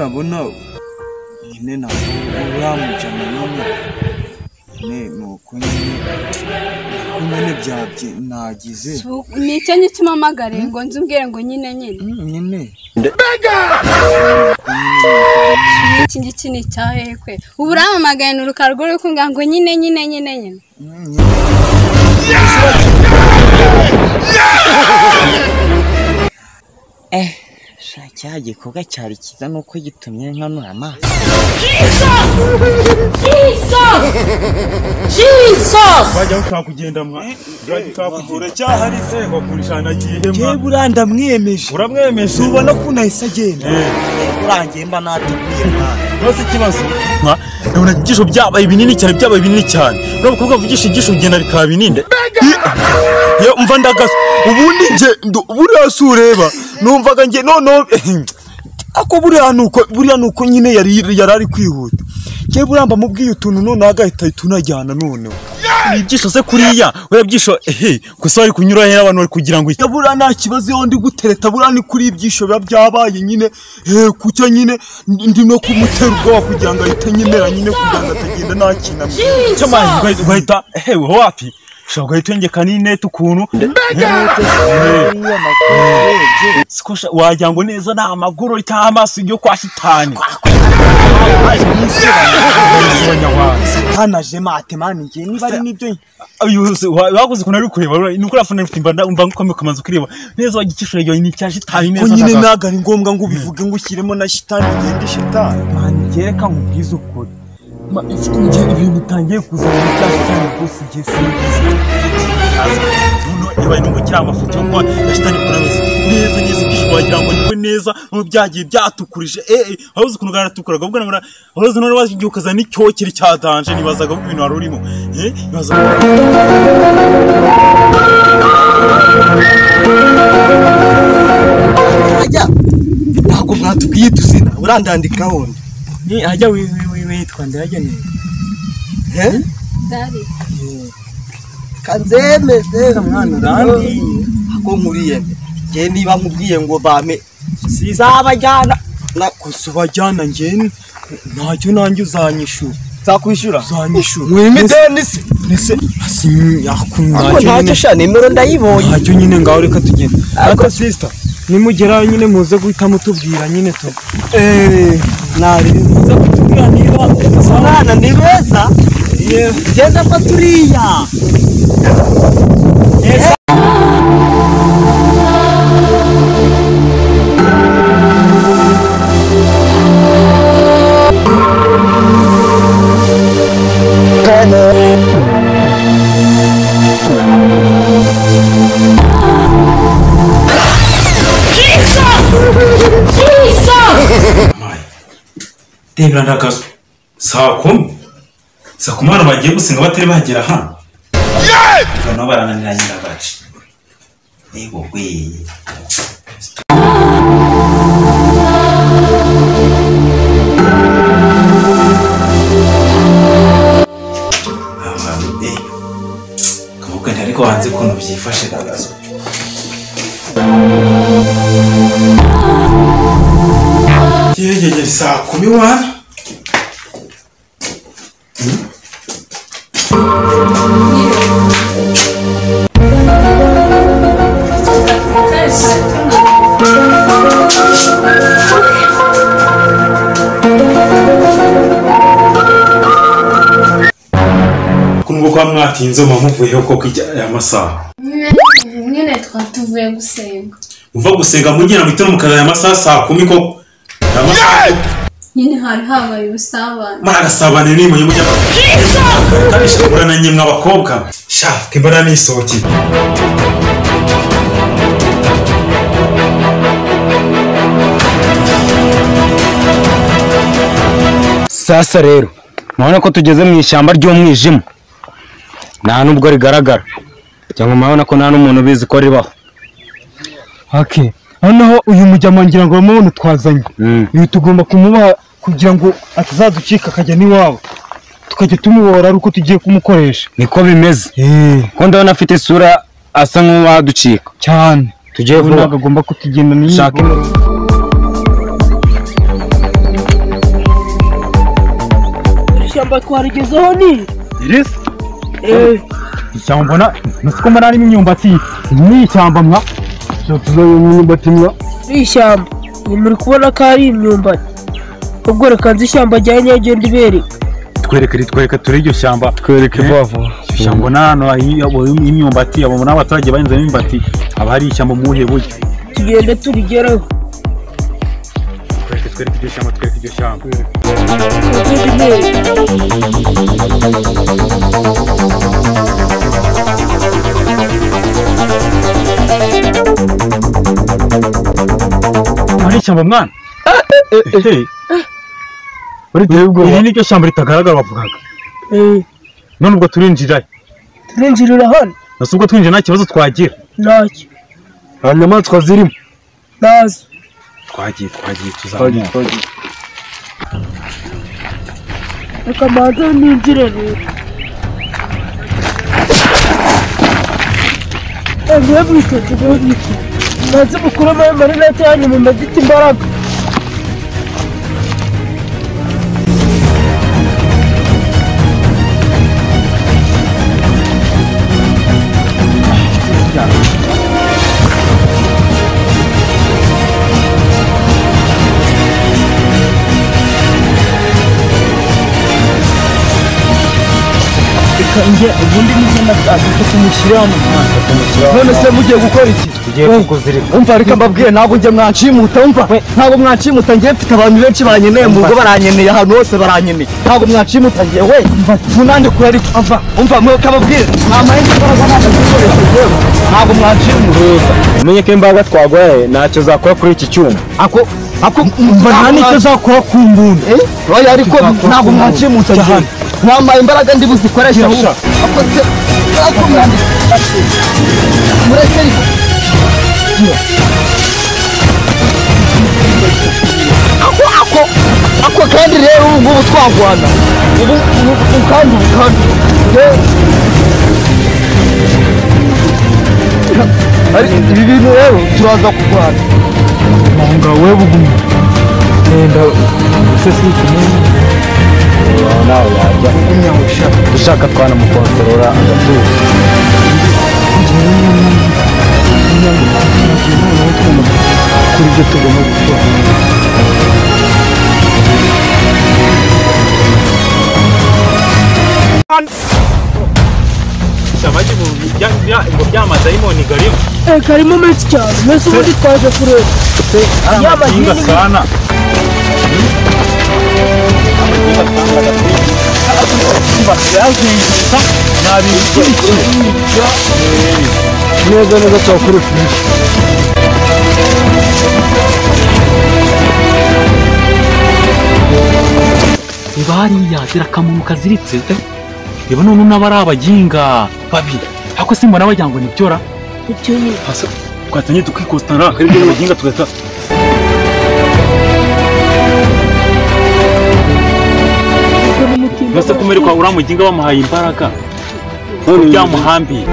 ubona nyine ntabwo uriya mujana nyine nyine ni uko nyine uko nyine byabye nagize ni icyo ngicyo umpamagare ngo nzi umbwire ngo nyine nyine Mm, nyine iki ngiki ni icya hehe kwe ubu uramamagaye ni urukarwa ruri kunga ngo nyine nyine nyine nyine Mm, nyine Eh, sha cya gikorwa cyari cyiza nuko gitumye nkanura amaso wajya aho ushaka kugenda mwa urajya ushaka kugenda cyahari se ngo kurishana gihema yewe uriya ndamwiyemeje uramwemeje ubona ko unahise agenda Eh. urangiye mba nateguye mwana nose ikibazo mwa ndabona ibyisho byabaye binini cyane byabaye binini cyane uriya mukobwa avugisha ibyisho bigenda bikaba binini Ye- ye, umva ndagaze ubundi nge ndu- buriya si ureba numvaga nge noneho ako buriya ni uko buriya ni uko nyine yari yari ari kwihuta ngewe buriya mba mubwiye utuntu noneho agahita ahita unajyana noneho ni ibyisho se kuriya buriya byisho ehe gusa bari kunyura hera abantu bari kugira ngo Ya buriya nta kibazo iyo ndi gutereta buriya ni kuri ibyisho biba byabaye nyine eh, kucyo nyine ndi no kumutera ubwoba kugira ngo ahite nyemera nyine kugira ngo atagenda nta kintu amubwira. cyamazi ugahita- ugahita hewe wapi ushobora guhita wengeka n'inete ukuntu Siko sha- wagira ngo neza ni amagorori cyangwa amaso yo kwa shitani satani aje mate mani ngiye niba ari n'ibyo bakoze ukuntu ari kureba urabona, ni uko urafana ufite imbanda umva nk'ukomeye ukamaze kureba neza wagikishura iyo ni icya shitani ko neza nyine ndagaze. ntabwo ari ngombwa ngo ubivuge ngo ushyiremo na shitani igenda shitani mani kereka nkubwize ukuri Ma- iki- nge ibintu bitangiye kuzana ibya shitani rwose ngiye sinzi yabaye nubwo kiriya amafoto yo kuba ya shitani kurabeza neza neza ibyishimo wagira ngo niwe neza ubu byagiye byatukurije eee wabuze ukuntu bwaratukuraga ubwo nabona wabuze none wagiye ukazana icyokere cya danje nibazaga ko ibintu wari urimo eee nibazaga ajya ntabwo mwatubwiye tuzina urandandikaho ni ajya wi- wi- wi- witwa ndayageneye he Dari. kanzemeze mwana urandiye. ako nkuriye mbe ngewe niba nkubwiye ngo bame sizabajyana nakosa ubajyana ngewe ntacyo nanjye uzanyishura zakwishyura uzanyishura mwime Mbese- ideni se mbese asi yakunywa ntacyo sha nimero ndayibonye ntacyo nyine ngaho reka tugende ariko sisita nimugerayo nyine muze guhita mutubwira nyine tu eee nari muze kutubwira niba abana ni beza genda fata uriya tembera ndakazu saa kumi saa kumi abantu bagiye gusenga batari bagera hano noneho barananira nyirabaci reba ugweye abantu be kamubwe ariko hanze ukuntu byifashe ndakazu yegeye saa kumi wana kunubwo kuba mwatinze muba muvuyeho koko ijya- aya masaha nyine twari tuvuye gusenga muva gusenga mugera mu gitondo mukaza aya masaha saa kumi koko aya masaha nyine hari habaye ubusabane muragasabana ni mujye mujya kabisha kurana nyemwe abakobwa sha tembana nisohokeye sasa rero murabona ko tugeze mu ishyamba ry'umwijima nta nubwo rigaragara cyangwa murabona ko nta n'umuntu ubizi ko ribaho hake noneho uyu mujyama ngira ngo bamubone twazanye Mm. uyu tugomba kumubaha kugira ngo atazaducika akajya n'iwabo tukajya tumubohora ari uko tugiye kumukoresha niko bimeze eee ko ndabona afite isura asa nk'uwaducika cyane tugiye ubu vuba ntabwo agomba kutugenda n'iyi shaka imwe ishyamba twarigezeho ni irisa eh ishyamba mbona nusiko mbona harimo imyumbati ni ishyamba mwa tuzabona imyumbati mwa ni ishyamba ni muri kubona ko ari imyumbati ubwo reka nzi ishyamba rya nyagenda ibereka twereke ritwereka turi iryo shyamba twereke Eh, vuba vuba iryo shyamba ubona hano hari- abo- imyumbati abo muri abaturage bahinzemo imyumbati haba hari ishyamba mu buhe buryo tugende turigereho twereke twereke iryo shyamba twereke iryo shyamba nyagenda ibereka hari ishyamba mwana Eh, iri ni ryo shyamba ritagaragara bavugaga eh none ubwo turinjirayo turinjirira hano nasi ubwo twinjiye nta kibazo twagira ntacyo nta nyamaswa zirimo ntazi twagiye twagiye tuzamuka reka manza ninjire rero Eh, mwebwite mwebwite ntazi mukuremo ayo marinete yanyu mumaze iki imbaraga reka njye ubundi nibyo nashaka kumushyira hano none se mugiye gukora iki tugiye kukuzirika umva reka mbabwiye ntabwo njye mwanshimuta umva ntabwo mwanshimuta njye mfite abantu benshi banyeneye mu rugo baranyeneye ahantu hose baranyeneye ntabwo mwanshimuta njye we munande kure ariko umva umva mwe kababwire nta mahembe imbaraga ntabwo zikoresha yewe ntabwo mwanshimuta umenye ko imbaga twagoye ntacyo zakora kuri iki cyuma ako ako umva nta nicyo zakora ku mbunda oya ariko ntabwo mwanshimuta njye Cyane. mwambaye imbaraga ndi buzikoresha ahubwo ako se ako mwandike mureke ariko ako ako ako kandi rero ubu ngubu twagwana ubu ubu- ubu kandi ubu kandi yewe Ari- ibi bintu rero turaza kurwana mpunga we buguma dushaka twanamukontorora agatuza ishyamba ry'ibihumbi bya- bya- ngo by'amadayimoni garimo karimo menshi cyane mbese ubundi twaje kureba ari Yaba amakinga nyine- sana neza neza cyangwa kuri furishe reba hariya zirakamunu kaziritse reba none n'aba ari abaginga babi ariko simbona wagira ngo ni byora ibyo nyine twatangiye tukikostara aribyo n'abaginga tugahita mbese kumere kwa uriya muginga bamuhaye imbaraga none byamuhambiye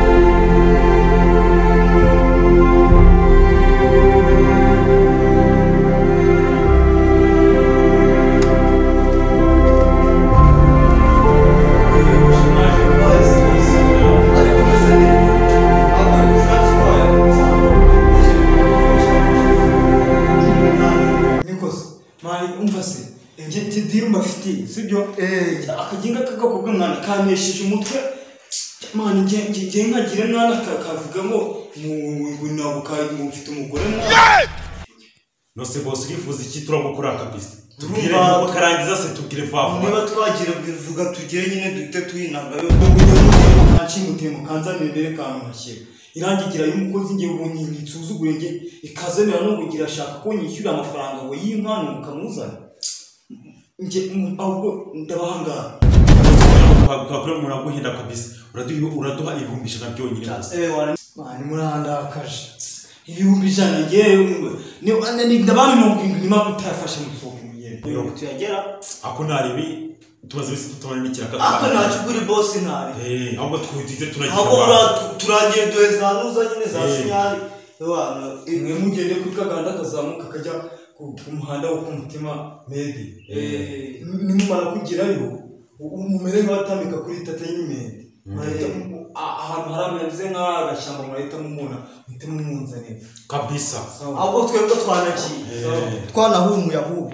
nikoze mari umva se njye njye diri mbafitiye sibyo akaginga k'agakobwa mwana kampesheje umutwe mani njye njye njye nkagira mwana ka- kavuga ngo mu- ngo ntabwo ka- ngo mfite umugore mwana nose bose urifuza iki turabukora akabisi tubwire Turumva- nuko karangiza se tubwire vuba vuba niba twagira bivuga tugire nyine duhite twinanga kanshimutemo kanzanire mbere kantu mashyira irangigira y'umukozi njye ubonye nsuzugure njye ikazanira no kugira ashaka ko nyishyura amafaranga ngo y'impano mukamuzana njye mu- ahubwo ndabahangara twakora umuntu aguhinda akabisi uraduha uraduha ibihumbi ijana byonyine gusa mani murandakaje ibihumbi ijana ngewe ndabana mirongo irindwi nyuma utafashe mu fuku mirongo tuyagera ako naribi tumaze iminsi tutabona n'ikiraka aka ntacyo ugura bosi ntari Eh, ahubwo twitize tunagira aho abantu. turagiye duhe za nuza nyine za Eh. sinyari abana imwe mugende kuri kaganda kazamuka kajya ku ku muhanda wo ku mutima medi nimumara kugerayo umumere nk'abatambika kuri tata nyimende mwahitamo a- ahantu hari ameze nk'agashyamba mwahita mumubona muhite mumunzanira kabisa ahubwo twebwe twanakiye twanahumuye ahubwo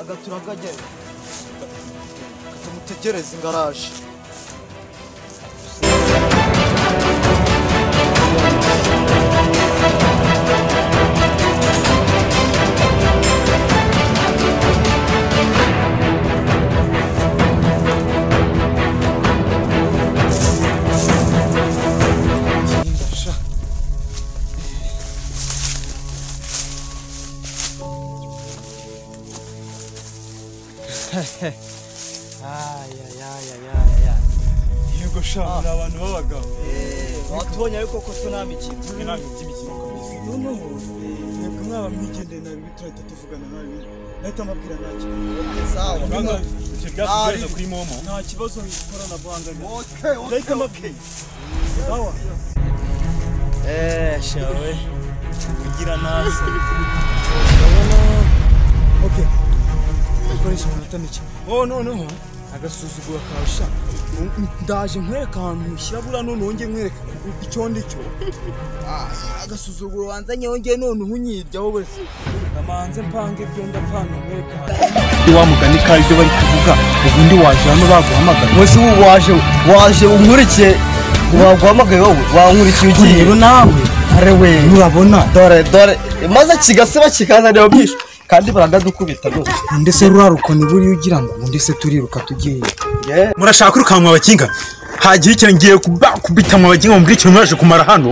agatura kajyayo tumutegereze ingaraje yego sha muri abantu b'abagabo watubonye ariko ko tunamikira inama iby'imikino kabisa noneho yego mwaba mwigendeye nabi turahita tuvugana nabi nahita mbabwira nta sawa Icyo byatsi ikibazo kuri momo nta kibazo ikoranabuhanga okay nahita mbabwira sawa eh shawe kugira nasi okay dukoresha amanota make oh noneho agasuzugura kawe sha ndaje nkwereka ahantu ushyira buriya noneho njye nkwereka icyo ndi cyo agasuzuguro wanzanye wongeye none uhunyirya wowe namanze mpange ibyo ndapanga nkwereka wa mugani ka ibyo bari kuvuga ubundi waje hano baguhamagara munsi ubu waje waje unkurikiye waguhamagaye wowe wankurikiye ugiye rero nawe are we urabona dore dore maze kigasiba kikazanira byinshi kandi baradukubita rwose ndetse ruriya rukoni buriya ugira ngo ubu ndetse turiruka tugiye yeee murashaka kwirukanka abakinga hagira icyo ngiye kuba- kubitamo abakinga mubwira ikintu mwaje kumara hano